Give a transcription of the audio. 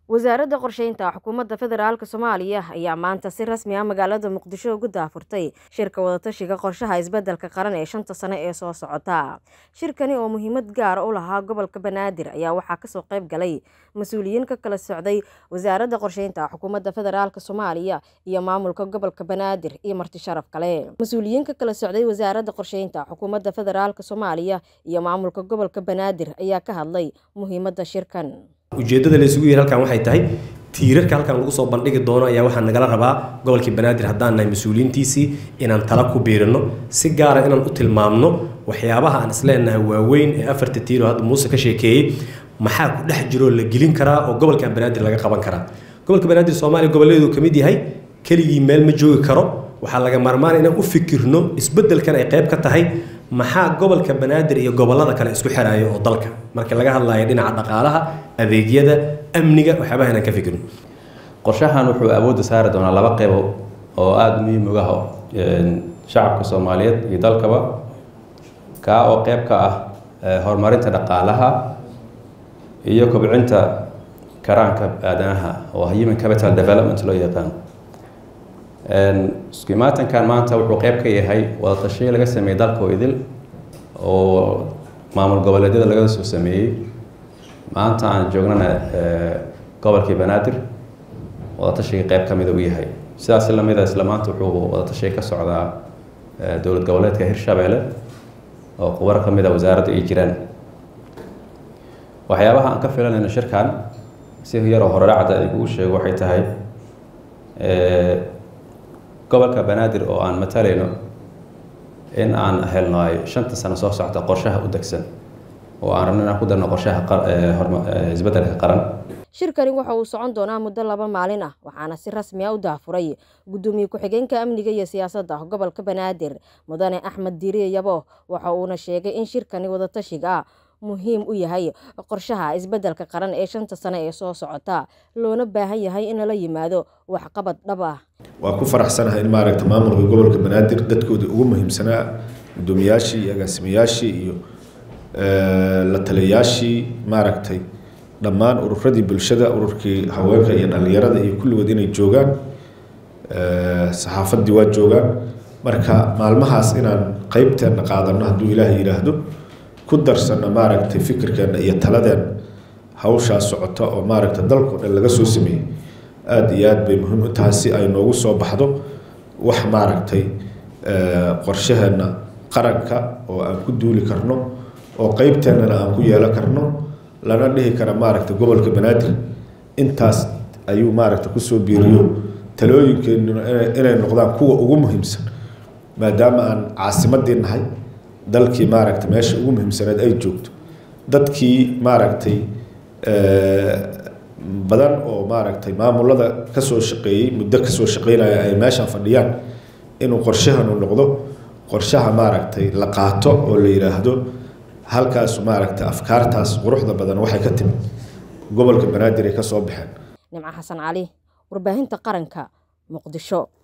wasaaradda qorsheynta xukuumadda federaalk soomaaliya ayaa maanta si rasmi ah magaalada muqdisho ugu daafurtay shirka wadatashiga qorshaha isbeddelka qaran ee shanta sano ee soo socota shirkani oo muhiimad gaara u lahaa gobolka banaadir ayaa waxaa kasoo qayb galay mas-uuliyiin ka kala socday wasaaradda qorsheynta xukuumadda federaalk soomaaliya iyo maamulka gobolka banaadir iyo marti sharaf kale mas-uuliyiin ka kala socday wasaaradda qorsheynta xukuumadda federaalk soomaaliya iyo maamulka gobolka banaadir ayaa ka hadlay muhiimadda shirkan ujeeddada la isugu yiri halkan waxay tahay tiirarka halkan lagu soo bandhigi doono ayaa waxaa nagala rabaa gobolkii banaadir haddaan nahay mas-uuliyiintiisii inaan tala ku biirino si gaara inaan u tilmaamno waxyaabaha aan isleenahay waaweyn ee afarta tiiro hadda muuse ka sheekeeyey maxaa ku dhex jiroo la gelin karaa oo gobolkan banaadir laga qaban karaa gobolka banaadir soomaaliya goboleedu ka mid yahay keligii meel ma joogi karo waxaa laga maarmaan inaan u fikirno isbeddelkan ay qayb ka tahay maxaa gobolka banaadir iyo gobolada kale isku xiraayo oo dalka marka laga hadlayo dhinaca dhaqaalaha adeegyada amniga waxyaabaha inaan ka fikirno qorshahan wuxuu awoodda saari doonaa laba qeybo oo aada muhiim uga ah shacabka soomaaliyeed iyo dalkaba kaa oo qeyb ka ah horumarinta dhaqaalaha iyo kobcinta karaanka aadanaha oo human capital development loo yaqaan isku-imaatankan maanta wuxuu qeyb ka yahay wadatashiyo laga sameeyey dalka oo idil oo maamul goboleedyada laga soo sameeyey maanta aan joognana gobolkii banaadir wadatashiga qeyb ka mida u yahay sidaas lamida isla maanta wuxuu wadatashiga ka socdaa dowlad goboleedka hirshabeelle oo khubaro ka mida wasaaradda ay jiraan waxyaabaha aan ka filanayno shirkan si yaroo horedhacda iguu sheego waxay tahay gobolka banaadir oo aan matalayno in aan helno ay shanta sano soo socta qorshaha u degsan oo aan rabno inaan ku darno qorshaha isbeddelka qaran shirkani waxa uu socon doonaa muddo laba maalin ah waxaana si rasmi ah u daafuray guddoomiye ku-xigeenka amniga iyo siyaasadda gobolka banaadir mudane axmed diiriye yabo waxa uuna sheegay in shirkani wadatashiga muhiim u yahay qorshaha isbeddelka qaran ee shanta sano ee soo socota loona baahan yahay in lala yimaado waxqabad dhab ah waa ku faraxsanahay in maaragta maamulka gobolka banaadir dadkoodii ugu muhiimsanaa guddoomiyaashii iyo agaasimayaashii iyo la taliyayaashii maaragtay dhammaan ururadii bulshada ururkii haweenka iyo dhallinyarada iyo kulligood inay joogaan saxaafaddii waa joogaan marka maalmahaas inaan qeybteenna qaadano hadduu ilaahay yidhaahdo ku darsano maaragtay fikirkeena iyo taladeen hawshaas socota oo maaragta dalkao dhan laga soo sameeyey aada iyo aad bay muhiim u tahay si ay noogu soo baxdo wax maaragtay qorshaheenna qaranka oo aan ku duuli karno oo qeybteennana aan ku yeelan karno lana dhihi kara maaragta gobolka banaadir intaas ayuu maaragta kusoo biiriyo talooyinkeenuna inay noqdaan kuwa ugu muhiimsan maadaama aan caasimadii nahay dalkii maaragta meesha ugu muhiimsaneed ay joogto dadkii maaragtay badan oo maaragtay maamulada kasoo shaqeeyey muddo kasoo shaqeynaya ay meeshan fadhiyaan inuu qorshahanu noqdo qorshaha maaragtay la qaato oo la yidhaahdo halkaas maaragtay afkaartaas quruxda badan waxay ka timid gobolka banaadir ay ka soo baxeen nimco xasan cali warbaahinta qaranka muqdisho